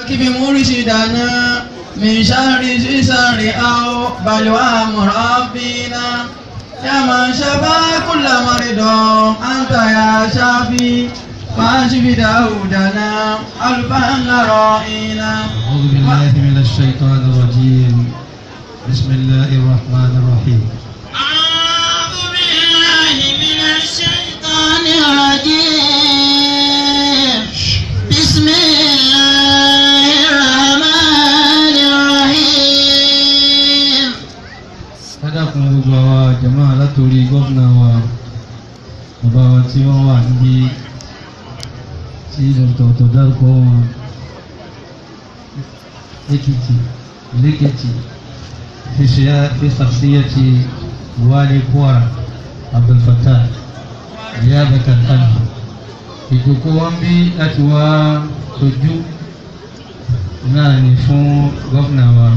كيف مرشدنا من شر سسر أو بلوى مربينا يا من شفى كل مرض أنت يا شافي فاشف داودنا ألفا رائنا أعوذ بالله من الشيطان الرجيم بسم الله الرحمن الرحيم أعوذ بالله من الشيطان الرجيم بسم الله الرحمن الرحيم ẹ dákun gbogbo àwa jàmáà látòrí gómìnà wa bàbá wa tí wọ́n wà níbí tí ọ̀tọ̀ọ̀tọ̀ dárúkọ wọn Èkìtì lẹ́kìtì fi ṣe- fi ṣàṣeyẹtì wálé Kwara Abdulfatah Niyabatan anhu ìjòkó wọn bí láti wá sojú náà ní fún gómìnà wa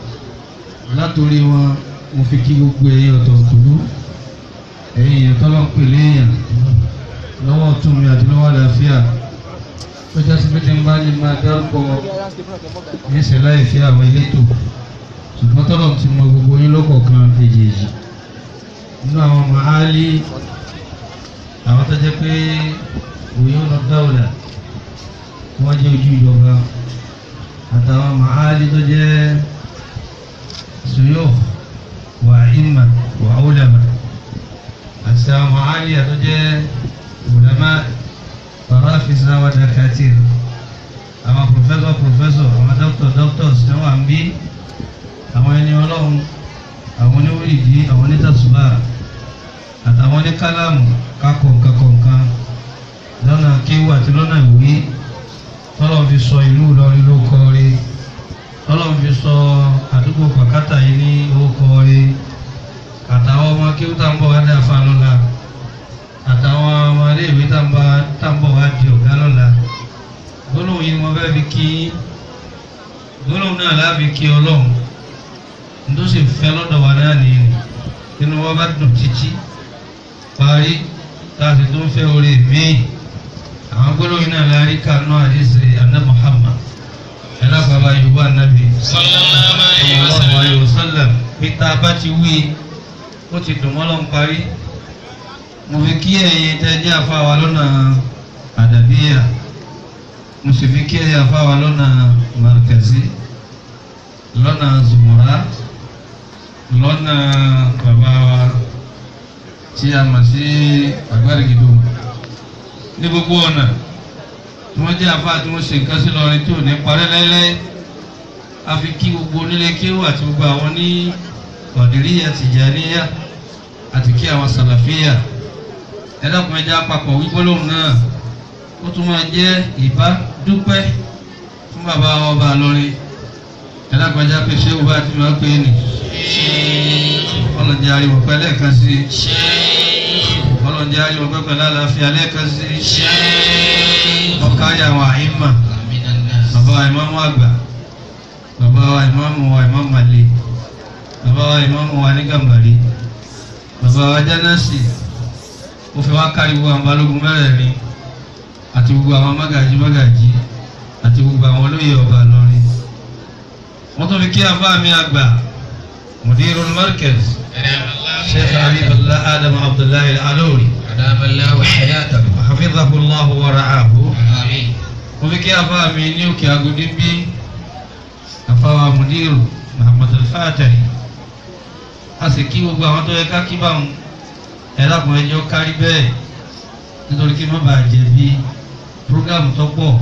látòrí wọn mo fi kí gbogbo ẹ̀yin ọ̀tọ̀ọ̀tọ̀lú ẹ̀yin èèyàn tọ́lọ́ ń pè léèyàn lọ́wọ́ ọ̀tún mi àti lọ́wọ́ àlàáfíà tó jásí pé tí n bá ní máa dárúkọ níṣẹ́ láì fi àwọn elétò ṣùgbọ́n tọ́lọ̀ ti mọ gbogbo yín lọ́kọ̀ọ̀kan èjèèjì nínú àwọn màálí àwọn tó jẹ́ pé òye ọ̀nà dáwọ̀dà wọ́n jẹ́ ojú ìjọba àtàwọn màálí tó jẹ́ suyukh wa imma wa ulama àti àwọn màálí tó jẹ́ ulama farafisa wa dakatir àwọn professor professor àwọn doctor doctors tí wọ́n wà ń bí àwọn ẹni ọlọ́run àwọn oníwìrìdì àwọn onítàṣùbà àtàwọn oníkálámù kákọ̀ọ̀kan kọ̀ọ̀kan lọ́nà kéwù àti lọ́nà ìwé tọ́lọ́ fi sọ ìlú Ìlọrin ló kọ́ rí tọ́lọ́ fi sọ àdúgbò pàkátà yìí ní orúkọ rí àtàwọn ọmọ kéwù tá ń bọ̀ wá dé afá lọ́la àtàwọn ọmọ iléèwé tá ń bá- tá ń bọ̀ wá di ọ̀gá lọ́la gbólóhùn yìí ni wọ́n fẹ́ fi kí gbólóhùn náà láàbí kí ọlọ́run tó sì fẹ́ lọ́dọ̀ wa náà nìyí inú wa bá dùn títí parí tá a sì tó ń fẹ́ orí míì àwọn gbólóhùn náà láàrí kanú àdìsí àná Muhammad ẹlẹ́gbàá yorùbá nàbì sallallahu alayhi wa sallallahu sallam. alayhi wa sallam pété bá ti wí ó ti dùn mọ́ lọ́n parí mo fi kí ẹ̀yin tẹ́ jẹ́ àfáwà lọ́nà àdàbíyà mo sì fi kí ẹ̀yin àfáwà lọ́nà markazi lọ́nà zumura lọ́nà bàbá wa tí a mọ̀ sí agbárigido ní gbogbo ọ̀nà tí wọ́n jẹ́ àfáà tí wọ́n ṣe nǹkan sí lọ́rin tí ò ní parẹ́ láéláé a fi kí gbogbo onílé kéwù àti gbogbo àwọn ní Qadiriyya Tijaniyya àti kí àwọn Salafiyya ẹ dákun ẹ jẹ́ àpapọ̀ wípólóhùn náà ó tún máa jẹ́ ìbá dúpẹ́ fún bàbá ọba lọ́rin ẹ dákun ẹ jẹ́ pé ṣé wọ́n ti máa pè é nì ọlọ́njẹ́ ariwo pẹ́ lẹ́ẹ̀kan sí ọlọ́njẹ́ ariwo pẹ́ pẹ̀lú àlàáfíà lẹ́ẹ̀kan sí ọkàrí àwọn àìmà bàbá wa ìmáàmù àgbà bàbá wa ìmáàmù wa ìmáàmù àlè bàbá wa ìmáàmù wa ní gàmbàrí bàbá wa jánásì ó fi wá kárí gbogbo àwọn balógun mẹ́rẹ̀ẹ̀rin àti gbogbo àwọn mágàjí mágàjí àti gbogbo àwọn olóyè ọba lọrin wọ́n tún fi kí afá mi àgbà mudirul markaz sheikh habibullah adam abdullahi al-alori أدام الله حياته hafizahu allah wa ra'ahu آمين mo fi kí afá mi ní òkè agodi bí afáwa mudiru muhammad al-fatahi a sì kí gbogbo àwọn tó yẹ ká kí báwọn ẹ̀dàkùn ẹjọ́ kárí bẹ́ẹ̀ nítorí kí má bàa jẹ̀bi prógámù tó pọ̀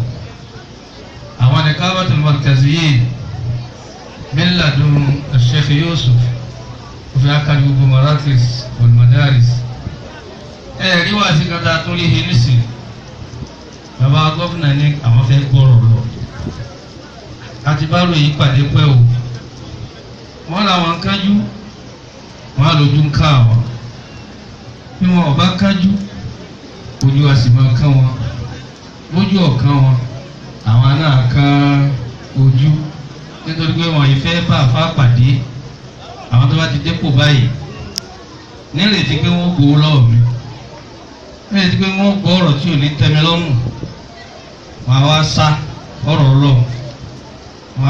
àwọn nìkábàtul markaziyyin min ladun sheikh yusuf ó fi ákàrí gbogbo marakis wal madaris ẹ̀ẹ́dí wá sí kata tó rí he nísìnyí bàbá gọ́fìnà ní àwọn fẹ́ gbọ́rọ̀ lọ àti bá ròyìn pàdé pẹ́ o wọ́n làwọn ń kájú wọ́n á lójú ń ká àwọn bí wọn ò bá kájú ojú a sì máa kán wọn lójú ọ̀kan wọn àwọn náà kán ojú nítorí pé wọn yìí fẹ́ bá àfa pàdé àwọn tó bá ti dépò báyìí nírètí pé wọ́n gbowó lọ́wọ́ mi nírètí pé wọ́n gbọ́ ọ̀rọ̀ tí ò ní tẹ́mi lọ́rùn wọn á wá sá ọ̀rọ̀ lọ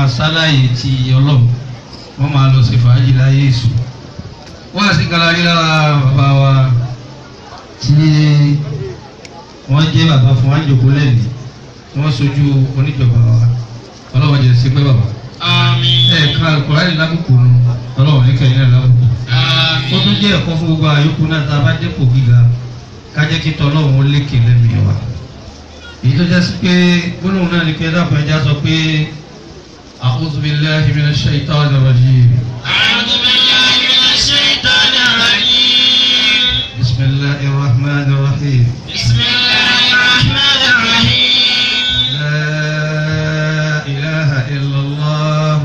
sáláyè ti ọlọ́run wọ́n máa lọ sí fàájì láyé èṣù wọ́n á sì galari lára bàbá wa tí wọ́n jẹ́ bàbá fún wa ń jòkó lẹ́nu wọ́n sojú oníjọba wa ọlọ́wọ́n jẹ́ sí pé bàbá Àmín. ẹ̀ka alukóraní lábùkù nù ọlọ́wọ́n ní kẹ́yìn náà lábùkù ó tún Àmín. jẹ́ ẹ̀kọ́ fún gbogbo àyókù náà tá a bá dépò gíga kájẹ́ kí tọ́lọ́run ó lékè lẹ́mìí wa èyí tó jẹ́ sí pé gbólóhùn náà ni pé dábàá ẹja sọ pé a'udhu billahi minash shaitanir rajim أعوذ بالله من الشيطان الرجيم bismillahir rahmanir rahim بسم الله الرحمن الرحيم la ilaha illallah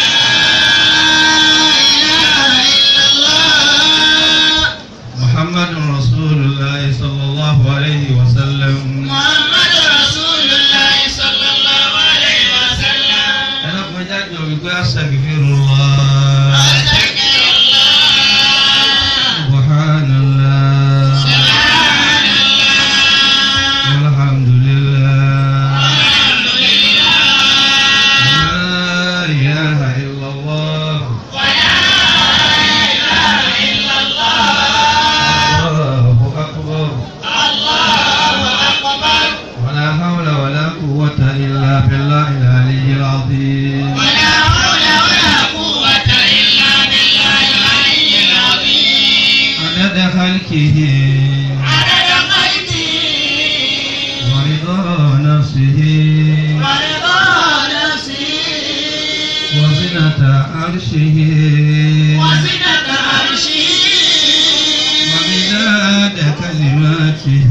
لا إله إلا الله muhammadun rasulullah sallallahu alayhi wa sallam محمد رسول الله صلى الله عليه وسلم ẹlẹ́kùnrin jáde wípé astaghfirullah أستغفر الله subhanallah سبحان الله walhamdulillah الحمد لله la ilaha illallah ولا إله إلا الله allahu akbar الله أكبر ولا حول ولا قوة إلا بالله العلي العظيم ولا حول ولا قوة إلا بالله العلي العظيم عدد خلقه عدد خلقه ورضا نفسه ورضا نفسه وزنة عرشه وزنة عرشه ومداد كلماته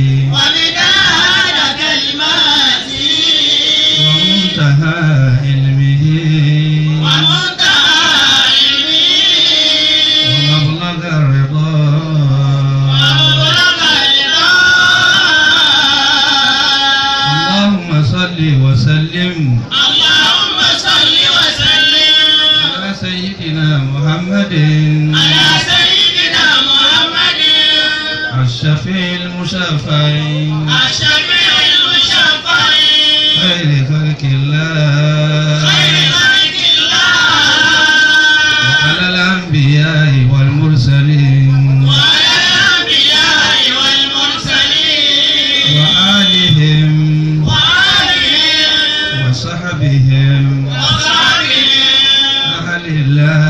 ومداد كلماته ومنتهى علمه ومنتهى علمه ومبلغ الرضا ومبلغ الرضا اللهم صل وسلم اللهم صل وسلم على سيدنا محمد على سيدنا محمد الشفيع المشفع الشفيع المشفع خير خلق الله خير خلق الله وعلى الأنبياء والمرسلين وعلى الأنبياء والمرسلين وآلهم وآلهم وصحبهم وصحبهم أهل الله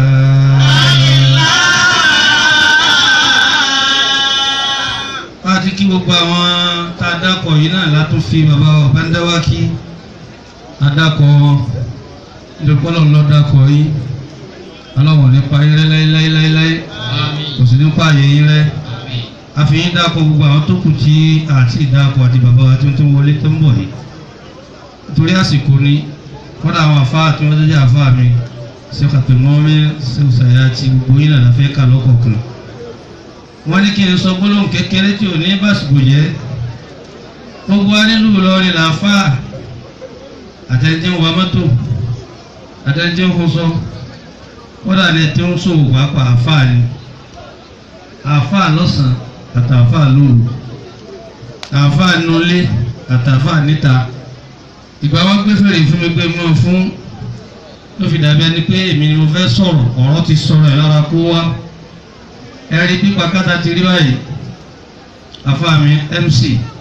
láti kí gbogbo àwọn tá a dákọ̀ yìí náà látún fi bàbá wa bá ń dáwà kí a dákọ̀ wọn ìdókòlò lọ dákọ̀ yìí ọlọ́wọ̀n nípa yín rẹ láéláéláé kò sí nípa àyè yín rẹ a fi yín dákọ̀ gbogbo àwọn tó kù tí àti ìdákọ̀ àti bàbá wa tí wọ́n ti wọlé tó ń bọ̀ yìí nítorí àsìkò ni kọ́dà àwọn àfáà tí wọ́n tó jẹ́ àfáà mi ṣe kàtúmọ́mí ṣe ṣàyà àti gbogbo yín náà fẹ́ kà lọ́kọ̀ọ̀kan wọ́n ní kí n sọ gbólóhùn kékeré tí ò ní bàṣìkò jẹ́ gbogbo wa nílùú Ìlọrin làáfà àtẹnjẹ́ ń wa mọ́tò àtẹnjẹ́ ń fọṣọ kódà ní tí ń sòwò pàápàá àáfà ni àáfà lọ́sàn-án àtàáfà lóru àáfà nulẹ̀ àtàáfà níta ìgbà wọn gbé fèrè fún mi gbé mọ́ fún ló fi dàbí ẹni pé èmi ni mo fẹ́ sọ̀rọ̀ ọ̀rọ̀ ti sọ̀rọ̀ ẹ̀ lára kó wá ẹ̀rí pípa kátà ti rí báyìí afáàmì mc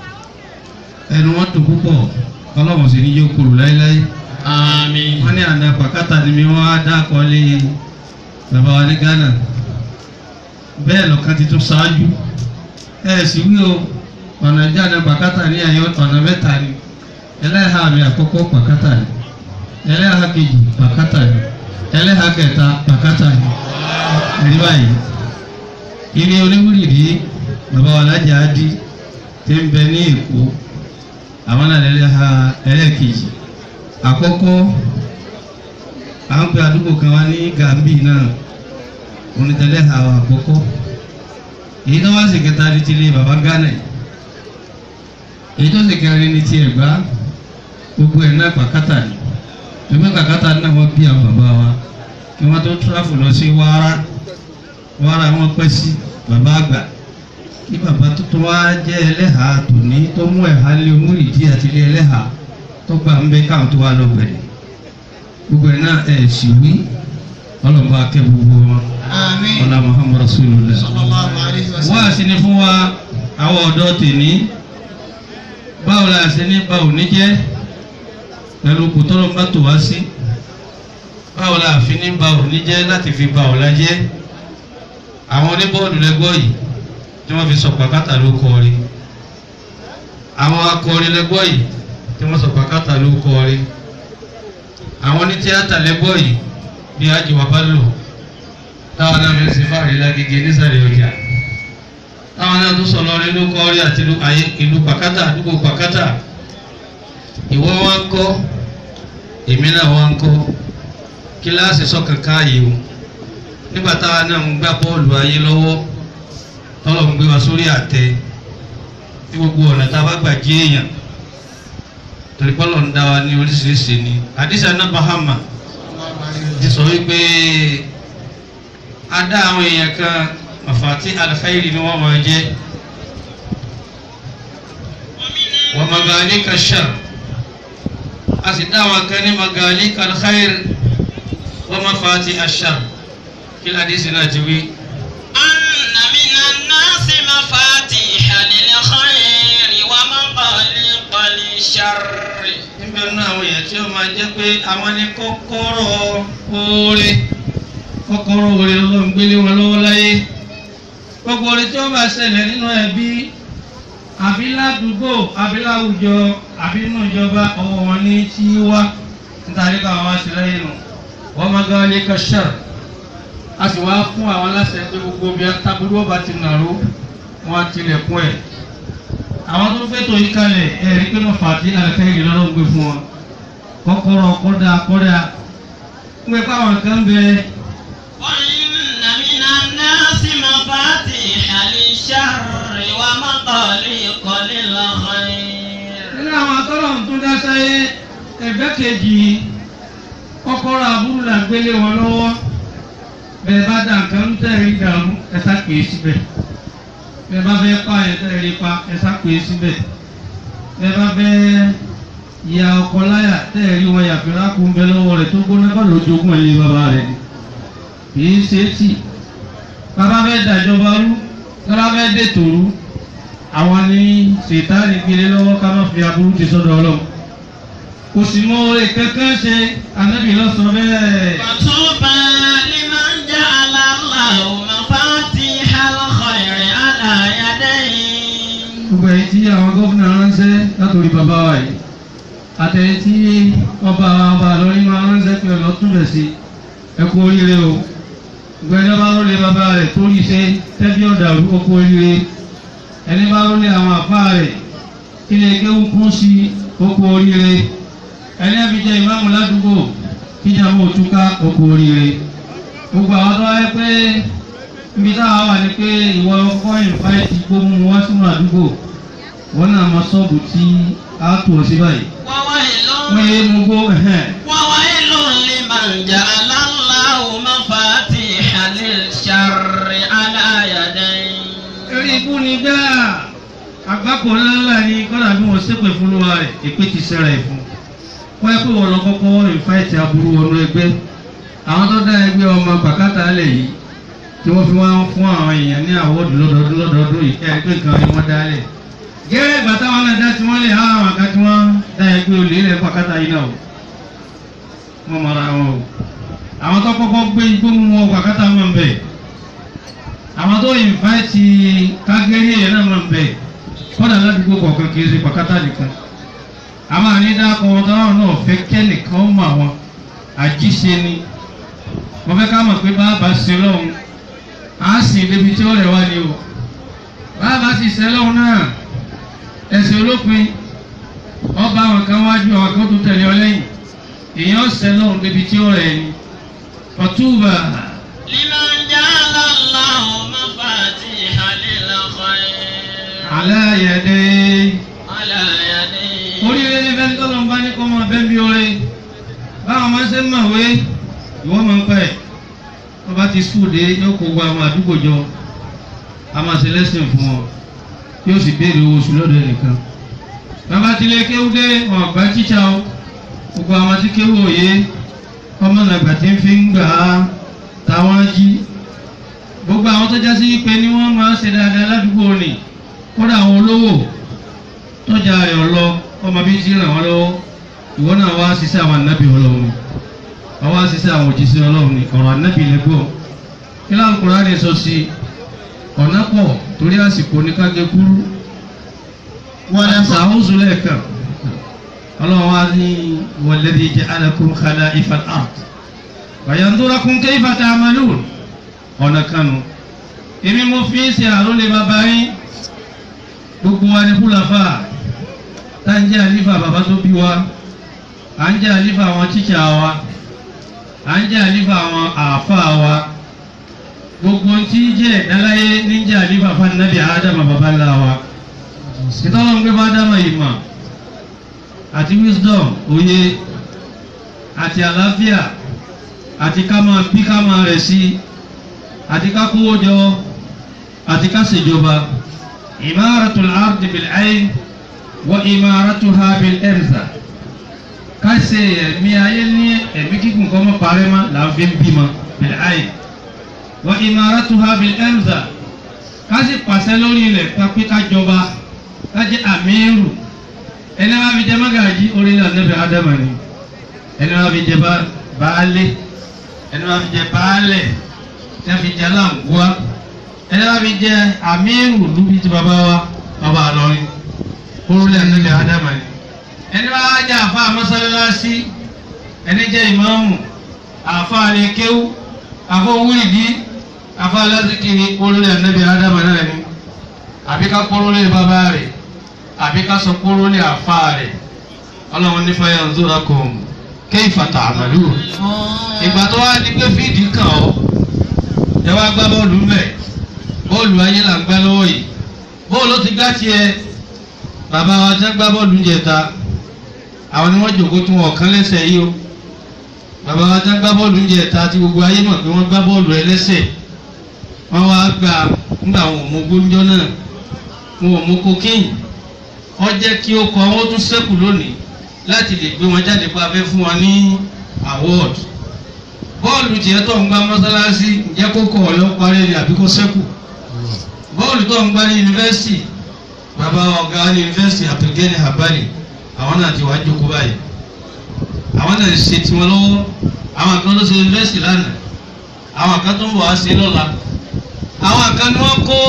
ẹnu wọn tó púpọ̀ ọlọ́wọ̀n sì ní yóò kúrò láéláé Àmín. wọ́n ní àná pàkátà ni mi wọ́n á dákọ̀ lé bàbá wa ní Ghana bẹ́ẹ̀ lọ́kàn ti tún ṣáájú ẹ̀ sì wí o ọ̀nà ìjáde pàkátà ní ẹ̀yọ́ ọ̀nà mẹ́ta ni ẹlẹ́hà mi àkọ́kọ́ pàkátà ni ẹlẹ́hà kejì pàkátà ni ẹlẹ́hà kẹta pàkátà ni ẹ̀rí báyìí ilé oníwúrìrí bàbá wa lájà á dí tí ń bẹ ní Èkó àwọn náà lẹ́lẹ́hà ẹlẹ́kejì àkọ́kọ́ à ń pe àdúgbò kan wá ní Gàmbí náà onítẹ̀lẹ́ àwọn àkọ́kọ́ èyí tó wá sí kẹta ní tilé baba Ghana yìí èyí tó sì kẹrin ní ti Ẹ̀gbá gbogbo ẹ̀ náà pàkátà ni ìgbẹ́ pàkátà náà wọ́n bí àwọn bàbá wa kí wọ́n tó tráfù lọ sí Wàrà Wàrà wọn pẹ́ sí bàbá àgbà kí bàbá tuntun wá jẹ́ ẹlẹ́hà tòní tó mú ẹ̀há lé múrìdí àti ilé ẹlẹ́hà tó gbà ń bẹ káwọn tó wá lọ gbẹ̀rẹ̀ gbogbo ẹ̀ náà ẹ̀ sì wí ọlọ́mọba akẹ́ gbogbo wọn Àmín. ọlá muhammadu rasulillah Sallallahu alayhi wa wá sallam. sí ni fún wa àwọn ọ̀dọ́ tèmi báwo la ṣe ní báwo ní jẹ́ pẹ̀lú kòtọ́rọ̀ bá tò wá sí báwo la fi ní báwo ní jẹ́ láti fi báwo la jẹ́ àwọn oníbọ́ọ̀lù lẹ́gbọ́ yìí tí wọ́n fi sọ pàkátà ló kọrin àwọn akọrin lẹ́gbọ́ yìí tí wọ́n sọ pàkátà ló kọrin àwọn onítíátà lẹ́gbọ́ yìí bí ajiwa bá lò táwọn náà fi ń sin fáàrí lágége nísàlẹ̀ ọjà táwọn náà tún sọ̀rọ̀ nínú kọ́rí àti ìlú ayé ìlú pàkátà àdúgbò pàkátà ìwọ wa ń kọ́ èmi náà wa ń kọ́ kíláàsì sọ́kàn káàyè o nígbà táwa náà ń gbá bọ́ọ̀lù ayé lọ́wọ́ tọ́lọ̀ ń gbé wa sórí àtẹ tí gbogbo ọ̀nà tá a bá gbà jí èèyàn torí pọ́lọ̀ ń dá wa ní oríṣiríṣi ni àdìsá náà bahama ti sọ wípé a dá àwọn èèyàn kan mafati alkhairi ni wọ́n máa jẹ́ wa magalika shar a sì dá àwọn kan ní magalika alkhair wa mafati ashar kí ládìsí náà ti wí. أن من الناس مفاتيح للخير ومغاليق للشر níbẹ̀ nínú àwọn èèyàn tí ó máa jẹ́ pé àwọn ní kọ́kọ́rọ́ oore kọ́kọ́rọ́ oore ló ń gbélé wọn lọ́wọ́ láyé gbogbo oore tí ó bá ṣẹlẹ̀ nínú ẹbí àbí ládùúgbò àbí láwùjọ àbí nínú ìjọba ọwọ́ wọn ní tí wá nítorí káwọn wá sí lẹ́yìn nù wọ́n máa gbá wọlé kọ́ṣẹ́r a sì wá fún àwọn aláṣẹ pé gbogbo bí tábúrú ọba ti nàró wọn á tilẹ̀kùn ẹ̀ àwọn tó fẹ́tò yìí kalẹ̀ ẹ̀rí pé wọ́n fàtí àlẹ́kẹ́rì lọ́rọ́ gbé fún wọn kọ́kọ́rọ́ kọ́dà kọ́dà ń pẹ́ fáwọn kan bẹ وإن من الناس مفاتيح للشر ومغاليق للخير nínú àwọn atọ́rọ̀ tó dá sáyé ẹgbẹ́ kejì kọ́kọ́rọ́ aburú là ń gbélé wọn lọ́wọ́ bẹ́ẹ̀ bá dà nǹkan ń tẹ̀rí dàrú ẹ sá pè é síbẹ̀ bẹ́ẹ̀ bá fẹ́ pa ẹ̀ tẹ̀rí pa ẹ sá pè é síbẹ̀ bẹ́ẹ̀ bá fẹ́ ya ọkọ láyà tẹ̀rí wọn yàtọ̀ lákùn bẹ lọ́wọ́ rẹ̀ tó gbóná bá lójoogun ẹ̀yìn bàbá rẹ̀ ni kì í ṣe é tì bàbá fẹ́ dàjọba rú bàbá fẹ́ dètò rú àwọn ní sètáàlì gbélé lọ́wọ́ ká má fi aburú ti sọ́dọ̀ ọlọ́run kò sì mọ oore kankan ṣe anábì lọ́sọ̀ bẹ́ẹ̀. فطوبى لمن جعل الله مفاتيح الخير على يديه gbogbo ẹ̀yin tí àwọn gómìnà ránṣẹ́ látòrí bàbá wa yìí àtẹ̀yìn tí ọba ọba lórí máa ránṣẹ́ pé ọ̀nà túbẹ̀ sí ẹ kú oríire o gbogbo ẹni bá rólé bàbá rẹ̀ tó rí iṣẹ́ tẹ́bí ọ̀dà ó kú oríire ẹni bá rólé àwọn àpá rẹ̀ kí lè kéwù kún sí ó kú oríire ẹni ẹbí jẹ ìmáàmù ládùúgbò kíjà mọ́ òtúká ó kú oríire gbogbo àwọn tó wáyé pé ibi táwa wà ní pé ìwọ ọkọ ìfáìtì gbóhùn wá sínú àdúgbò wọn náà mọ ṣọ́ọ̀bù tí a tò ọ sí báyìí وويل wọ́n yé mú gbó ẹ̀hẹ́n وويل لمن جعل الله مفاتيح للشر على يديه eré ikú ni gbáà àgbákò ńláńlá ni kọ́dà bí wọ́n ṣépè fún lọ́wọ́ rẹ̀ èpè ti ṣẹra ẹ̀ fún wọ́n yẹ pé wọ́n lọ kọ́kọ́ ìfáìtì aburú wọnú ẹgbẹ́ àwọn tó dá ẹgbẹ́ ọmọ bàkátà lẹ̀ yìí tí wọ́n fi wá ń fún àwọn èèyàn ní àwọ́dù lọ́dọọdún lọ́dọọdún yìí kẹ́ ẹgbẹ́ kan ni wọ́n dálẹ̀ gẹ́gẹ́ ìgbà táwọn náà dá tí wọ́n lè há àwọn àga tí wọ́n dá ẹgbẹ́ olè ilẹ̀ bàkátà yìí náà o wọ́n mọ̀ra wọn o àwọn tó kọ́kọ́ gbé igbó mú wọn bàkátà wọn bẹ̀ àwọn tó ìnfàìtì kágẹ́rì yẹn náà máa ń bẹ̀ kọ́dà ládùúgbò kọ̀ọ̀kan kì í ṣe pàkátà nìkan àmọ́ ànídàkọ̀ wọn táwọn náà fẹ́ kẹ́nìkan ó mọ̀ àwọn àjíṣe ni wọ́n fẹ́ ká mọ̀ pé bàbá ṣe lọ́hùn á sì débi tí ó rẹ̀ wá ni o bàbá sì ṣe lọ́hùn náà ẹ̀sìn olópin ọba àwọn kan wájú àwọn kan tó tẹ̀lé ọ lẹ́yìn èèyàn ṣe lọ́hùn débi tí ó rẹ̀ ni ọ̀túbà. لمن جعل الله مفاتيح للخير aláyẹ̀dẹ́ على يديه oríire ní fẹ́ni tọ́lọ̀ ń bá ní kọ́ máa bẹ́ẹ̀ bí oore báwọn máa ń ṣe ń mọ̀wé ìwọ́ máa ń pẹ́ wọ́n bá ti skul dé yóò kó gba àwọn àdúgbò jọ a máa ṣe lẹ́sìn fún wọn yóò sì béèrè owó oṣù lọ́dọ̀ ẹnìkan bàbá ti lé kéwú dé wọn àgbà tíṣà o gbogbo àwọn tí kéwú òye ọmọ nàgbà tí ń fi ń gbà á táwọn jí gbogbo àwọn tó jásí pé ní wọ́n máa ń ṣe dáadáa ládùúgbò ni kódà àwọn olówó tọ́jà rẹ̀ ọlọ ọmọ bíi ti ràn wọ́n lọ́wọ́ ìwọ náà wá ṣiṣẹ́ àwọn ànábì ọlọ́run wọ́n wá ṣiṣẹ́ àwọn òjíṣẹ́ ọlọ́run ní ọ̀rọ̀ ànábì lẹ́gbọ̀ọ́ kí láwọn Kùránì sọ sí ọ̀nà pọ̀ torí àsìkò ní kágé kúrú wọ́n lè sàhóso lẹ́ẹ̀kan ọlọ́run wá ní walladhi ja'alakum khala'ifa al-ard wa yanzurakum kayfa ta'malun ọ̀nà kanu èmi mo fi ń ṣe àrólé bàbá yín gbogbo wa ní fúlàfà tá ń jẹ́ àlífà bàbá tó bí wa à ń jẹ́ àlífà àwọn tíṣà wa à ń jẹ́ àlífà àwọn àáfà wa gbogbo tí jẹ́ ìdáláyé ní jẹ́ àlífà fanabi àádámà bàbá ńlá wa ìtọ́lọ́ ń gbé bá dámà ìmọ̀ àti wisdom òye àti àlàáfíà àti ká máa bí ká máa rẹ̀ sí àti ká kówó jọ àti ká ṣèjọba imaratul ardi bil ayn wa imaratuha bil irza ká ṣe ẹ̀mí ayé ní ẹ̀mí kíkùn kọ́ mọ́ parẹ́ mọ́ là ń fi ń bímọ bil ayn wa imaratuha bil irza ká sì pàṣẹ lórí ilẹ̀ pé ká jọba ká jẹ́ àmírù ẹni wàá fi jẹ magaji orílẹ̀ ànábì ádámà ni ẹni wàá fi jẹ baálé ẹni wàá fi jẹ baálẹ̀ ẹni wàá fi jẹ aláǹgùá ẹni wàá fi jẹ àmírù lúbi ti bàbá wa bàbá àlọ́rin orílẹ̀ ànábì ádámà ni ẹni wàá jẹ àfa mọ́sálásí ẹni jẹ ìmáàmù àfa àlekẹ́wù àfa wíìdì àfa alásìkiri orílẹ̀ ànábì ádámà náà ni àbí ká kọ́ orílẹ̀ bàbá rẹ̀ àbí ká sọ kóró lé àfa rẹ̀ ọlọ́run nífa yẹn ń zóra kò kayfa ta'malun. ìgbà tó wá di pé fídì kàn ọ́ ẹ wá gbá bọ́ọ̀lù ńbẹ̀ bọ́ọ̀lù ayé là ń gbá lọ́wọ́ yìí bọ́ọ̀lù ti gbá tiẹ̀ bàbá wa tẹ́ gbá bọ́ọ̀lù ń jẹta àwọn ni wọ́n jòkó tún ọ̀kan lẹ́sẹ̀ yìí o bàbá wa tẹ́ gbá bọ́ọ̀lù ń jẹta tí gbogbo ayé mọ̀ pé wọ́n gbá bọ́ọ̀lù ẹlẹ́sẹ̀ wọ́n wá gbà ńgbà wọn ò mú gbóúnjọ́ náà wọn ò mú kokéyìn wọ́n jẹ́ kí ó kọ wọ́n tún sẹ́kù lónìí láti lè gbé wọn jáde pa fẹ́ fún wọn ní award bọ́ọ̀lù tiẹ̀ tó ń gbá mọ́sálásí ǹjẹ́ kó kọ̀ ọ̀lọ́ parí ni àbí kó sẹ́kù bọ́ọ̀lù tó ń gbá ní yunifásitì bàbá ọ̀gá ní yunifásitì Abdulgani Habali àwọn náà ti wá jókòó báyìí àwọn náà ṣe tiwọn lọ́wọ́ àwọn kan ló ṣe yunifásitì lánàá àwọn kan tó ń bọ̀ wá sí lọ́la àwọn kan ni wọ́n kó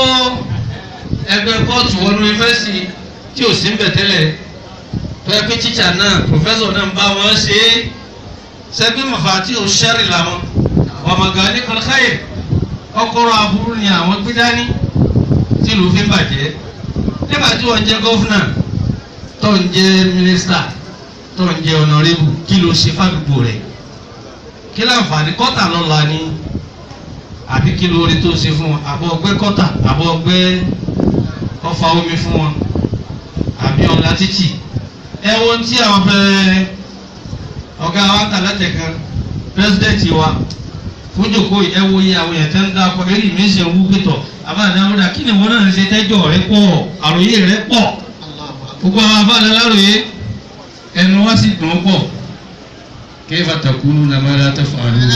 ẹgbẹ́ kóòtù wọnú yunifásitì tí ò sí ń bẹ̀ tẹ́lẹ̀ tó yẹ pé tíṣà náà pòfẹ́sọ̀ náà ń bá wọn ṣe é sẹ́gbẹ́ mọ̀fà tí ò ṣẹ́rì làwọn ọmọgà ní kọlkáyè ọkọ̀rọ̀ aburú ni àwọn gbé dání tí ìlú fi ń bàjẹ́ nígbà tí wọ́n jẹ́ gọ́fúnà tó ń jẹ́ mínísítà tó ń jẹ́ ọ̀nàrẹ́bù kí ló ṣe fàdúgbò rẹ̀ kí láǹfààní kọ́tà lọ́la ni àbí kí ló rí tó ṣe fún wọn àbọ̀ ọgbẹ́ kọ́tà àbọ̀ ọgbẹ́ ọfà omi fún wọn àbí ọ̀la títì ẹ wo ohun tí àwọn fẹ́ ọ̀gá wa kà látẹ̀kan pírẹsidẹ́ǹtì wa fún jòkó ẹ wo iye àwọn èèyàn tẹ́ ń dáko eré mi ṣe ń wú pẹ̀tọ̀ àbáàdá ọ̀dà kí ni wọn náà ń ṣe tẹ́jọ́ rẹ pọ̀ àròyé rẹ pọ̀ gbogbo àwọn abáàdá láròyé ẹnu wá sì dùn ún pọ̀ kayfa takununa ma la taf'alun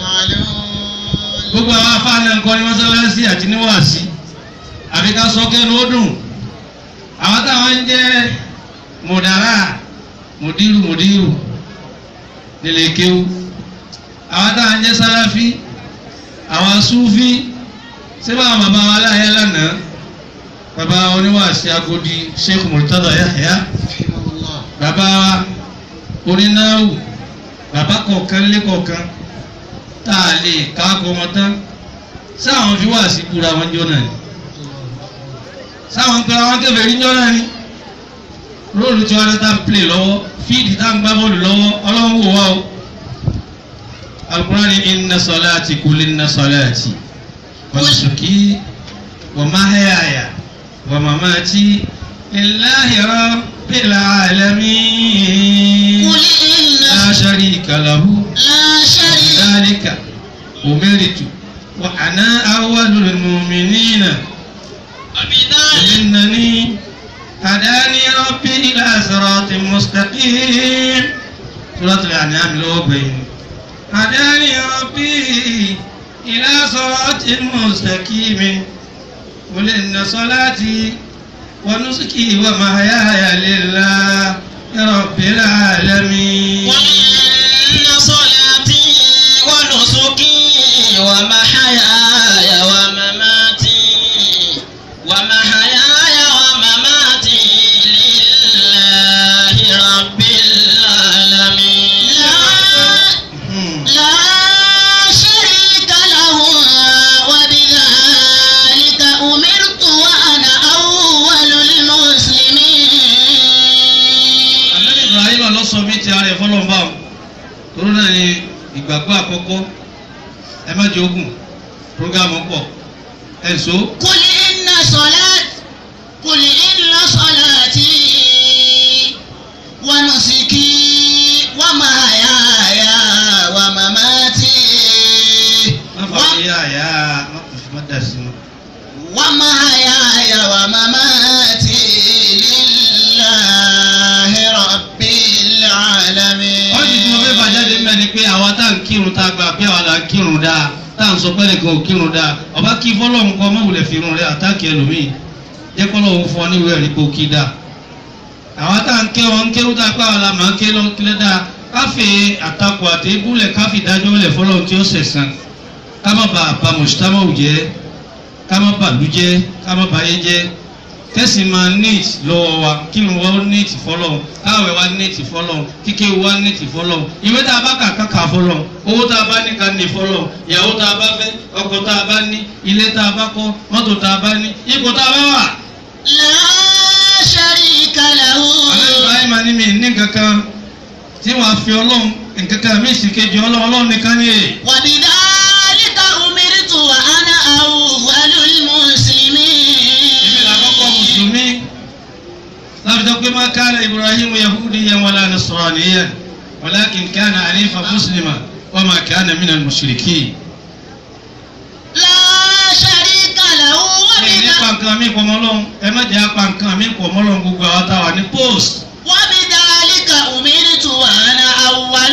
gbogbo àwọn afáàná nǹkan ní mọ́sálásí àti níwáàsí àbí ká sọ kẹ́nu ó dùn àwọn táwọn ń jẹ́ mùdàrà mùdírù mùdírù nílé kéwú àwọn táwọn ń jẹ́ sáláfí àwọn súfí síbà àwọn bàbá wa láyé lánàá bàbá oníwàásí agodi sheikh murtada yahya bàbá wa onínáwù bàbá kọ̀ọ̀kan lé kọ̀ọ̀kan tá a lè káàkó wọn tán sáwọn fi wá sí kúra wọn jọ náà ni sáwọn pẹ̀lú àwọn kẹfẹ́ rí jọ náà ni róòlù tí wọn tá ń play lọ́wọ́ fíìdì tá ń gbá bọ́ọ̀lù lọ́wọ́ ọlọ́run wò wá o alukurani inna salati kul inna salati wa nusuki wa mahyaya wa mamati lillahi rabbil alamin قل إن la sharika lahu. لا شريك ذلك أمرت وأنا أول المؤمنين وبذلك إنني هداني ربي إلى صراط مستقيم سورة الأنعام لو بين هداني ربي إلى صراط مستقيم قل إن صلاتي ونسكي ومحياي لله رب العالمين قل إن صلاتي ونسكي ومحياي ومماتي ومحياي ومماتي لله رب العالمين لا شريك له وبذلك أمرت وأنا أول المسلمين Ànábì Ibrahim ló sọ mí ti ara ẹ̀ fọlọ́nba o tóró náà ni ìgbàgbọ́ àkọ́kọ́ ẹ má jẹ ogun programu pọ̀ ẹ̀ so قل إن صلاة قل إن صلاتي ونسكي ومحياي ومماتي má fà á yá àyà má kò fi má dà sí wọn. ومحياي ومماتي لله رب العالمين wọ́n ti tí mo fẹ́ fàjáde mẹ́ ni pé àwa tá à ń kírun tá a gbà pé àwa là ń kírun dáa tá à ń sọ pé nìkan ò kírun dáa ọba kí fọlọ́run kọ́ mọ́ wulẹ̀ fi irun rẹ̀ àtàkì ẹlòmíì jẹ́ kọ́lọ́run fún ọ níwèé ẹ̀rí pé ó kí dáa àwa tá à ń ké wọn ń kéwú tá a pé àwa là máa ń ké lọ́ kílẹ̀ dáa káfí àtakò àti ibùlẹ̀ káfí dájọ́ lẹ̀ fọlọ́run tí ó sẹ̀sán ká má ba àbá mọ̀ṣútámọ̀ jẹ́ ká má bàlú jẹ́ ká má bàyé jẹ́ kẹ́sì máa neat lọ́wọ́ wa kí ni wọ́n neat fọlọ́run káwé wa neat fọlọ́run kíké wa neat fọlọ́run ìwé tá a bá kà káka fọlọ́run owó tá a bá ní ká ní fọlọ́run ìyàwó tá a bá fẹ́ ọkọ̀ tá a bá ní ilé tá a bá kọ́ mọ́tò tá a bá ní ipò tá a bá wà. لا شريك له àlẹ́ ibrahim ni mi ní kankan tí wàá fi ọlọ́run nkankan mi sì kejì ọlọ́run ọlọ́run nìkan ní èyí. وبذلك أمرت وأنا أول èmi là kọ́kọ́ المسلمين mùsùlùmí lábìtọ́ pé má kana ibrahim yahudiyan wala nasraniyan walakin kana hanifa muslima wa ma kana minal mushrikin. لا شريك له ẹ ní pa وبذلك nǹkan mi pọ̀ mọ́ lọ́hún ẹ má jẹ́ apá nǹkan mi pọ̀ mọ́ lọ́hún gbogbo àwọn táwa ní post. وبذلك أمرت وأنا أول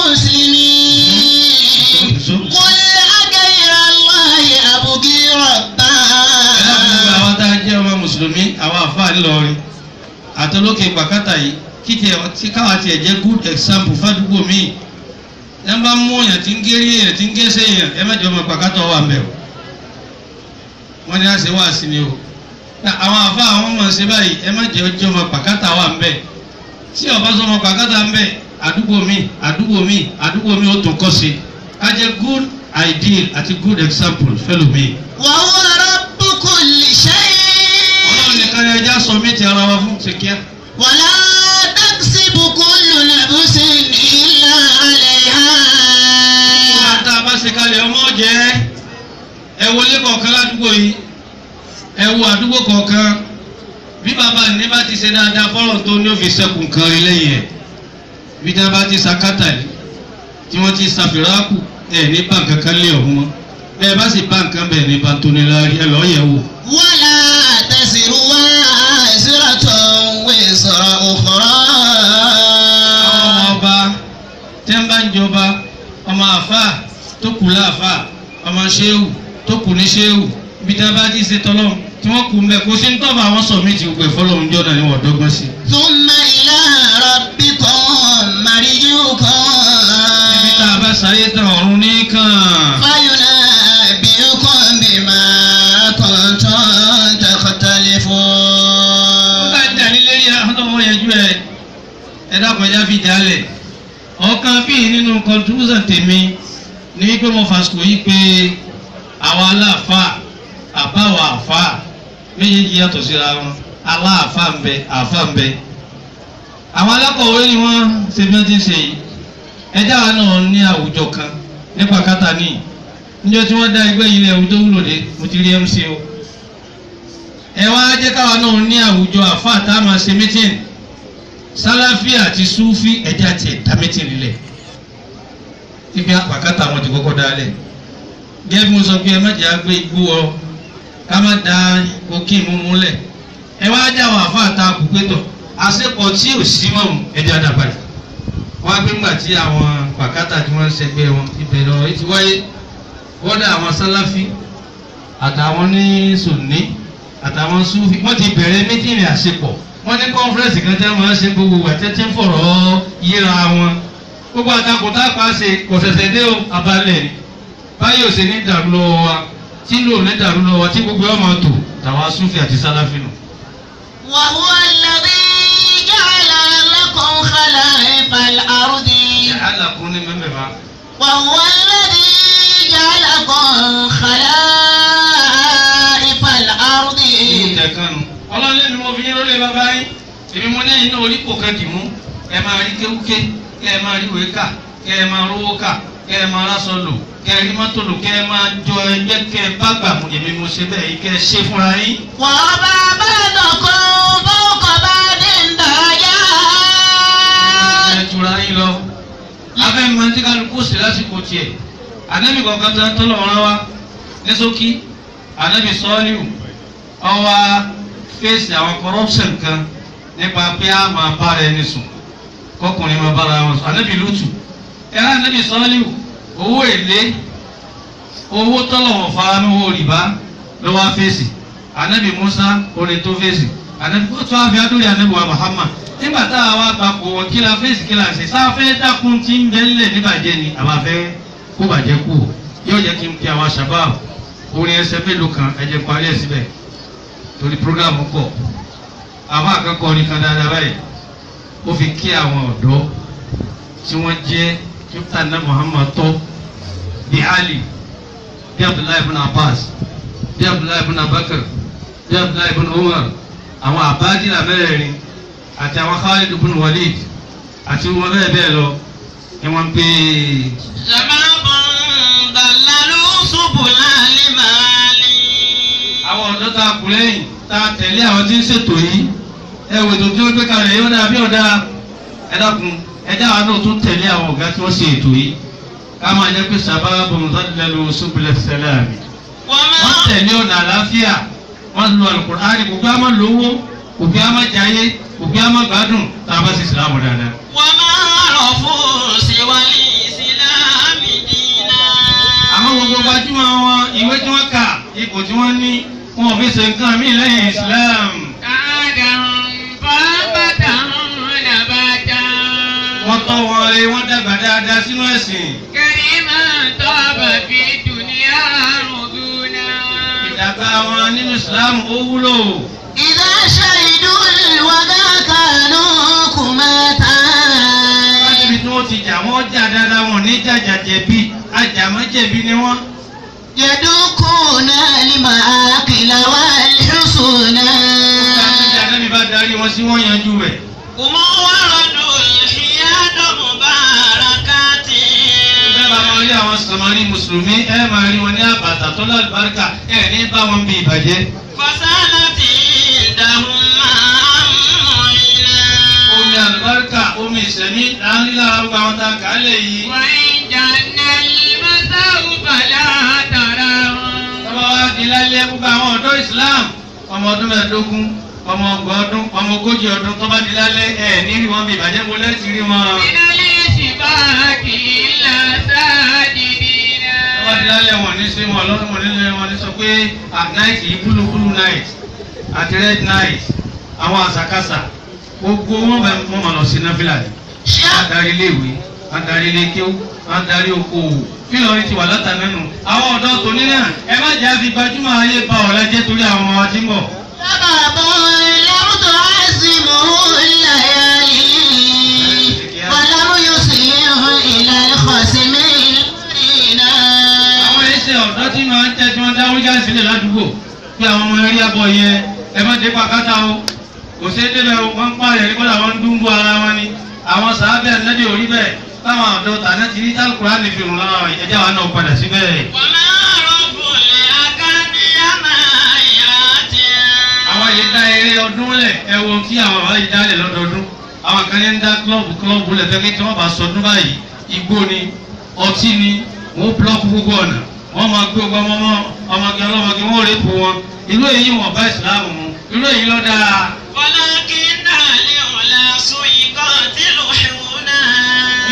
المسلمين قل أغير الله أبغي ربا ẹ náà gbogbo àwọn tá a jẹ́ ọmọ mùsùlùmí àwọn àfáà ńlọrin àtọlókè pàkátà yìí kí tiẹ̀ tí káwa tiẹ̀ jẹ́ good example fádùúgbò míì ẹ bá mú èèyàn tí ń gé rí èèyàn tí ń gé sí èèyàn ẹ má jẹ́ ọmọ pàkátà wà mẹ́ o wọ́n ní àṣẹ wá sí ni o àwọn àfáà àwọn ọmọ ṣe báyìí ẹ má jẹ́ ọjọ́ ọmọ pàkátà wà ń bẹ̀ tí ọba sọ ọmọ pàkátà ń bẹ̀ àdúgbò mi àdúgbò mi àdúgbò mi ó tún kọ́ sí ká jẹ́ good ideal àti good example fẹ́lò mi. وهو رب كل شيء ọlọ́run nìkan ni ẹja sọ mí ti ara wa fún ti kíá. ولا تكسب كل نفس إلا عليها nígbà tá a bá ṣe kalẹ̀ ọmọ jẹ́ ẹ wọlé kọ̀ọ̀kan ládùúgbò yìí ẹ wo àdúgbò kọ̀ọ̀kan bí bàbá ní bá ti ṣe dáadáa fọ́lọ̀ tó ní òfin sẹ́kùn kan rí lẹ́yìn ẹ̀ bí tí wọ́n bá ti sakátà yìí tí wọ́n ti sàfìràkù ẹ̀ ní báǹkì kan lé ọ̀hún mọ́ bẹ́ẹ̀ bá sì báǹkì kan bẹ̀ ní bantonilari ẹ lọ́ọ́ yẹ̀ wò. ولا تزر وازرة وزر أخرى àwọn ọmọ ọba tí ń bá ń jọba ọmọ àfà tó kù láàfà ọmọ ṣéwù tó kù ní ṣéwù ibi tí wọn bá ti ṣe tọlọ́run tí wọn kù ń bẹ kó sí ń tọ́ba àwọn sọ mí ti gbẹ fọlọ́run jọ́nà ni wọ́n dọ́gbọ́n sí. ثم إلى ربكم مرجعكم ibi tá a bá sáyé tán ọ̀run ní kàn. فينبئكم بما كنتم تختلفون bá ń dà nílé yá ọlọ́wọ́ yẹjú ẹ ẹ dákun ẹja fi jálẹ̀ ọ̀kan bíi nínú contribution tèmi ní wípé mo fàṣkò yí pé àwọn aláàfáà àbáwọ̀ àfáà méjèèjì yàtọ̀ síra wọn aláàfáà ń bẹ àfáà ń bẹ àwọn alákọ̀wé ni wọ́n ṣe bí wọ́n ti ń ṣe yìí ẹjá wa náà ní àwùjọ kan nípa kátà ní níjọ́ tí wọ́n dá ẹgbẹ́ yìí lẹ̀ àwùjọ wúlò dé mo ti rí mc o ẹ wá jẹ́ káwa náà ní àwùjọ àfáà tá a máa ṣe mítìn sálàfí àti súfí ẹ̀jẹ̀ àti ẹ̀dá mítìn nílẹ̀ ibi àpàkátà wọn ti kọ́kọ́ dálẹ̀ gẹ́gẹ́ bí mo sọ pé ẹ má jẹ́ àgbé igbó ọ ká má da kókì mú múlẹ̀ ẹ wá jẹ́ àwọn àfáà tá a kú pé tọ̀ àṣepọ̀ tí ò sí mọ́ ẹ̀jẹ̀ àdàbàdì wọ́n á gbé ńgbà tí àwọn pàkátà tí wọ́n ń ṣẹgbẹ́ wọn ìbẹ̀rẹ̀ ọ̀rọ̀ yìí ti wáyé kódà àwọn sálàfí àtàwọn ní sùnní àtàwọn súfì wọ́n ti bẹ̀rẹ̀ mítìnì àṣepọ̀ wọ́n ní kọ́nfẹ́rẹ́nsì kan tẹ́ wọ́n ṣe gbogbo wà tẹ́tí ń fọ̀rọ̀ yíra wọn gbogbo àtakò tá a pa ṣe kò ṣẹ̀ṣẹ̀ dé o abalẹ̀ ni báyìí ò ṣe ní dàrú lọ́wọ́ wa tí lò ní dàrú lọ́wọ́ wa tí gbogbo ọmọ tò tàwa súfì àti sálàfí nù. وهو الذي جعل لكم خلائف الأرض alákùn ní mẹ́mẹ́fà وهو الذي جعلكم خلائف الأرض ìtẹ̀kànnù ọlọ́run lẹ́nu mo fi yín lólè bàbá yín èmi mo ní ẹ̀yin náà orí kò kan dì mú ẹ máa rí kéwúké kẹ ẹ máa rí ìwé kà kẹ ẹ máa rówó kà kẹ ẹ máa rásọ lò kẹ ẹ rí mọ́tò lò kẹ ẹ máa jọ ẹgbẹ́ kẹ ẹ bá gbà mú èmi mo ṣe bẹ́ẹ̀ yìí kẹ ẹ ṣe fúnra yín. وَرَفَعَ بَعْضَكُمْ فَوْقَ بَعْضٍ دَرَجَاتٍ ẹ tura yín lọ abẹ́ mi máa ń tí kálukú sí lásìkò tiẹ̀ ànábì kọ̀ọ̀kan tó ń tọ́lọ̀ wọn wá ní ṣókí ànábì sọ́ọ́lìwù ọwọ́ fèsì àwọn corruption kan nípa pé a máa bára ẹni sùn kọkùnrin máa bára wọn sùn ànábì lùtù ẹ̀rọ ànábì sọ́ọ́lìwù owó èlé owó tọ́lọ̀ wọn fara ní owó rìbá ló wá fèsì ànábì Musa orin tó fèsì ànábì ó tún àfi adúlé ànábì wa Muhammad nígbà tá a wá papọ̀ wọn kí la fèsì kí la ṣe sáfẹ́ dákun tí ń bẹ́ ńlẹ̀ níbàjẹ́ ni àbáfẹ́ kó bàjẹ́ kú o yóò jẹ́ kí n pe àwọn shabab orin ẹsẹ̀ mélòó kan ẹ jẹ́ parí ẹ̀ síbẹ̀ torí programu pọ̀ àwọn akẹ́kọ̀ọ́ orin kan dáadáa báyìí ó fi kí àwọn ọ̀dọ́ tí wọ́n jẹ́ kíkútà náà Muhammad tọ́ bí Ali bí Abdullahi ibn Abbas bí Abdullahi ibn Abakar bí Abdullahi ibn Umar àwọn àbájílà mẹ́rẹ̀ẹ̀rin àti àwọn Khalid ibn Walid àti wọn bẹ́ẹ̀ bẹ́ẹ̀ lọ ni wọ́n ń pè é. شباب ضللوا سبل المال àwọn ọ̀dọ́ tá a kù lẹ́yìn tá a tẹ̀lé àwọn tí ń ṣètò yìí ẹ wò ètò tí wọ́n gbé kalẹ̀ yóò dáa bí ọ̀dà ẹ dákun ẹ dá àwọn náà tún tẹ̀lé àwọn ọ̀gá tí wọ́n ṣe ètò yìí ká máa jẹ́ pé sábàbù mùsàlùmí subulẹ̀ sẹ́lámì wọ́n وما tẹ̀lé ọ̀nà àlàáfíà wọ́n lu Al-Qur'ani kò gbé àmọ́ lówó kò gbé àmọ́ jayé kò gbé àmọ́ gbádùn tá a bá ṣe ìsìlámù dáadáa. وما عرفوا سوى الإسلام دينا àwọn gbogbo gbajúmọ̀ wọn ìwé tí wọ́n kà ipò tí wọ́n ní wọn ò fi ṣe nǹkan mí lẹ́yìn Islam. آدم فأنبته نباتا wọ́n tọ́ wọn rẹ wọ́n dàgbà dáadáa sínú ẹ̀sìn. كريما طاب في الدنيا رضونا ìdàgbà wọn nínú Islam ó wúlò. إذا شهدوا الوغى كانوا كماتا láti ibi tí wọ́n ti jà wọ́n jà dáadáa wọn ní jàjà jẹ̀bi ajàmọ́jẹ̀bi ni wọ́n. يدوكون المآكل والحسنا ìjà náà mi bá darí wọn sí wọ́n yanjú rẹ̀. هم وردوا الحياد مباركات bẹ́ẹ̀ bá wọn rí àwọn sàmárì mùsùlùmí ẹ máa rí wọn ní àbàtà tó lálùbáríkà ẹ ní bá wọn bí ìbàjẹ́. فسالت عندهم omi معينا àlùbáríkà omi ìsẹ̀mí láàrin lára gbogbo àwọn tá a kà á lè yí. وإن جن المساء فلا تراهم Tọ́ba wá di lálẹ́ gbogbo àwọn ọ̀dọ́ Islam ọmọ ọdún mẹ́ẹ̀ẹ́dógún ọmọ ọgbọ̀n ọdún ọmọ ogójì ọdún tọ́ba di lálẹ́ ẹ̀ ní rí wọn bí ìbàjẹ́ mo lẹ́sì rí wọn. من الاشتباك إلا ساجدين Tọ́ba di lálẹ́ wọn ní sí wọn lọ́dún wọn nílé wọn ní sọ pé at night yìí blue blue night àti red night àwọn àṣàkáṣà gbogbo wọn bẹ wọn máa lọ sí náfìlà ni. Wọ́n darí iléèwé wọ́n darí ilé kéwú wọ́n darí okòwò bí lọ́ọ́rin ti wà látàmẹ́nu. Àwọn ọ̀dọ́ tòní náà ẹ má jẹ́ àfi gbajúmọ̀ ayé ba ọ̀la jẹ́ torí àwọn ọmọ wa tí ń bọ̀. سبب لم تعزمه الليالي ولم يصيح إلى الخصم المرينا àwọn ẹsẹ̀ ọ̀dọ́ tí máa ń tẹ́ tí wọ́n dáwọ́ jáde sílẹ̀ ládùúgbò pé àwọn ọmọ eré àbọ̀ yẹn ẹ má dé pàkátà o kò sí débẹ̀ o wọ́n ń pààyàn ní kọ́lá wọn ń dúnbó ara wọn ni àwọn sàábẹ̀ ẹ̀nẹ́dẹ̀ orí bẹ́ẹ̀ táwọn ọ̀dọ́ tàná ti rí tálùkùrá ní fi rùn lọ́wọ́ ẹ̀jẹ̀ wa náà padà síbẹ̀. وما رب الأكاديميات àwọn yìí dá eré ọdún lẹ̀ ẹ wo tí àwọn bàbá yìí dálẹ̀ lọ́dọọdún àwọn kan ní ń dá klọ́ọ̀bù klọ́ọ̀bù lẹ̀ fẹ́ kí tí wọ́n bá sọdún báyìí igbó ni ọtí ni wọ́n búlọ́ọ̀kù gbogbo ọ̀nà wọ́n máa gbé ọgbà ọmọ ọmọge ọlọ́mọge wọ́n rèé po wọn irú èyí wọn bá ìsìláàmù mu irú èyí ló dáa ولكن العلا سيقاتل حونا bí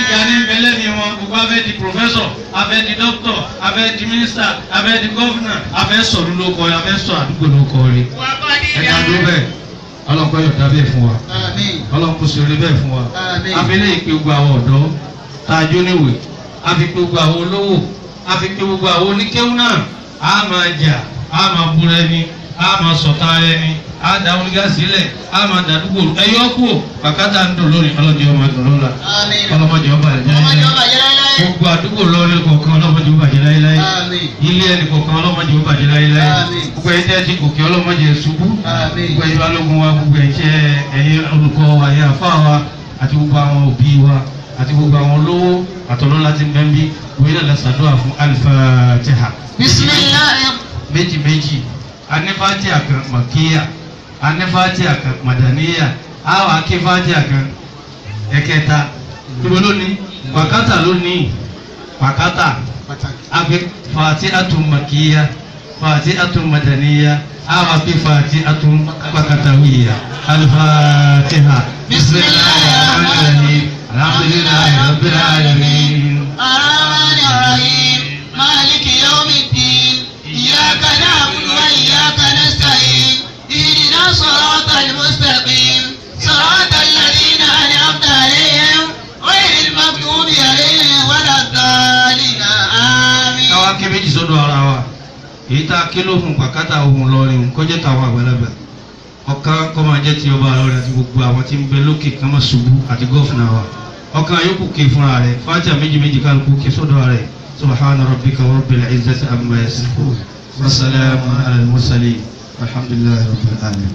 gíga ní bẹ́lẹ́ ni wọn gbogbo afẹ́ di pòfẹ́sọ̀ afẹ́ di dókítọ̀ afẹ́ di mínísítà afẹ́ di gọ́fúnà afẹ́ sọ̀rọ̀ lóko rẹ̀ afẹ́ sọ àdúgbò lóko rẹ̀ ẹ̀ka dúró bẹ́ẹ̀ ọlọ́kọ́ yọ̀dá bẹ́ẹ̀ fún wa Àmín. ọlọ́kọ́ sọ̀rọ̀ bẹ́ẹ̀ fún wa Àmín. abẹ́lẹ́ ìpè gbogbo àwọn ọ̀dọ́ tá a jó níwèé a fi pé gbogbo àwọn olówó a fi pé gbogbo àwọn oníkéwú náà a máa jà a máa búra ẹni a máa sọ̀tà ẹni a dá onígá sílẹ̀ a máa dàdúgbò ẹyọ kú bàkátà ń dùn lónìí ọlọ́dẹ ọmọ ẹ̀dùn lọ́la Àmín. ọlọ́mọdé ọba ẹ̀jẹ̀ Ọmọdé ẹ̀jẹ̀ ọba jẹ́ láéláé. gbogbo àdúgbò lọ́ọ̀rẹ́ kọ̀ọ̀kan ọlọ́mọdé ọba ẹ̀jẹ̀ láéláé Àmín. ilé ẹni kọ̀ọ̀kan ọlọ́mọdé ọba ẹ̀jẹ̀ láéláé Àmín. gbogbo ẹ̀jẹ̀ tẹ́ ti gòkè ọlọ́mọdé ṣubú Àmín. gbogbo ẹ̀jẹ̀ balógun wa gbogbo ẹ̀jẹ̀ ẹ̀yẹ olùkọ́ wa ẹ̀yẹ àfa wa àti gbogbo àwọn òbí wa àti gbogbo àwọn olówó àtọ̀lọ́ láti ń bẹ́ẹ̀ bí wọ́n yẹn lọ sàdúrà fún Al-Fatiha Bismillah. méjì méjì anífàtíà kan màkíyà anífàtíà kan màdàníyà àwọn akífàtíà kan ẹ̀kẹta ibo lónìí pàkátà lónìí pàkátà afi fatihatun makiyya fatihatun madaniyya àwọn afi fatihatun pakatawiya al-fatiha bismillahir rahmanir rahim alhamdulillahi rabbil alamin. الرحمن الرحيم مالك يوم الدين إياك نعبد وإياك نستعين اهدنا الصراط المستقيم صراط الذين أنعمت عليهم غير المغضوب عليهم ولا الضالين آمين káwá ké méjì sọ́dọ̀ ara wa èyí tá a ké lóhùn pàkátà ohun lọrin kọjá táwọn àgbàlagbà ọ̀kan kọ́ máa jẹ́ ti ọba lọrin àti gbogbo àwọn tí ń bẹ lókè kan máa ṣubú àti gọ́fúnà wa ọ̀kan yòókù ké fúnra rẹ̀ fàájà méjì méjì kálukú ké sọ́dọ̀ rẹ̀ subhana rabbika rabbil izzati amma yasifun wa salamun ala al mursalin alhamdulillahi rabbil alamin.